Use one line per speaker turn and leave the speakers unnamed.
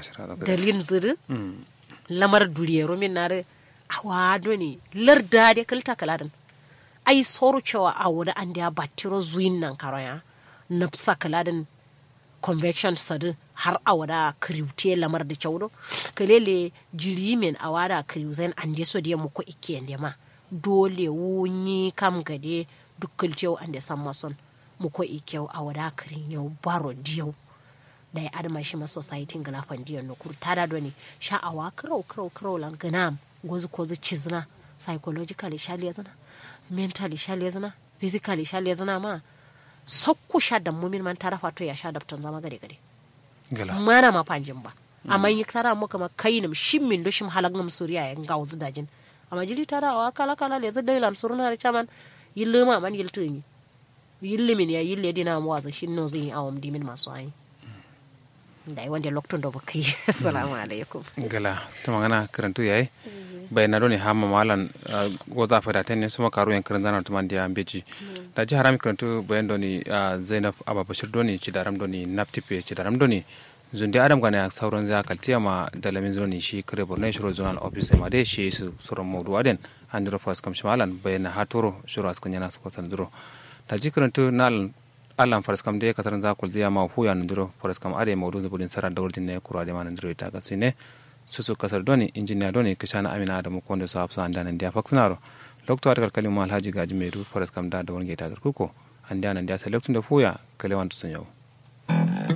ashira da
dalin ziri
mm
lamar duriyero min nare awa doni larda de kalta kaladan ai soru cewa a wada an da batiro zuin nan karaya nafsa kaladan convection sadu har a wada kriwte lamar da cewdo kalele jiri men a wada kriwzen an de so de mu ko ikke ende ma dole wunyi kam gade dukkan cewa an da san mason mu ko ikke a wada krin yau baro diyau da ya adama shi ma society ngala fandiyo no kur tada doni sha'awa krau krau krau lan ganam gozu kozu cizna psychologically shali yazana mentally shali yazana physically shali yazana ma sokku sha da mumin man tara fato ya sha da tan zama gare gare
gala
mana ma panjin ba amma yi tara mu kama kainam shimmin do shim halagam suriya ya ngawzu dajin amma jili tara wa kala kala le zai dailam suruna da chaman yilluma man yiltuni yillimin ya yille dina mu waza shin no zai awam dimin masu ayi da wanda loktun da baka yi assalamu alaikum
gala ta magana karantu yayi bai na doni hama malan goza fada tenne suma karu yan karan zanar tuman dia beji da ji harami karantu bayan doni zainab ababashir doni ci daram doni naptipe ci daram doni zundi adam gana sauran za kaltiya ma dalamin zoni shi kare borno shiro zonal office ma dai shi su suran mawdu aden andro fas kam shimalan bayan hatoro shiro askan yana su kwatan duro da ji karantu nal allan faras kam de kataran za kul diya ma huya ndiro faras kam ade mawdu zubudin sara dawrdin ne kura de man ndiro ita kasine susu kasar doni injiniya doni kishana amina adamu konde so hafsa andanan dia faksinaro lokto atakal kalimu alhaji gaji medu faras kam da da wonge ta kuko andanan dia selektunde fuya kalewan to sunyo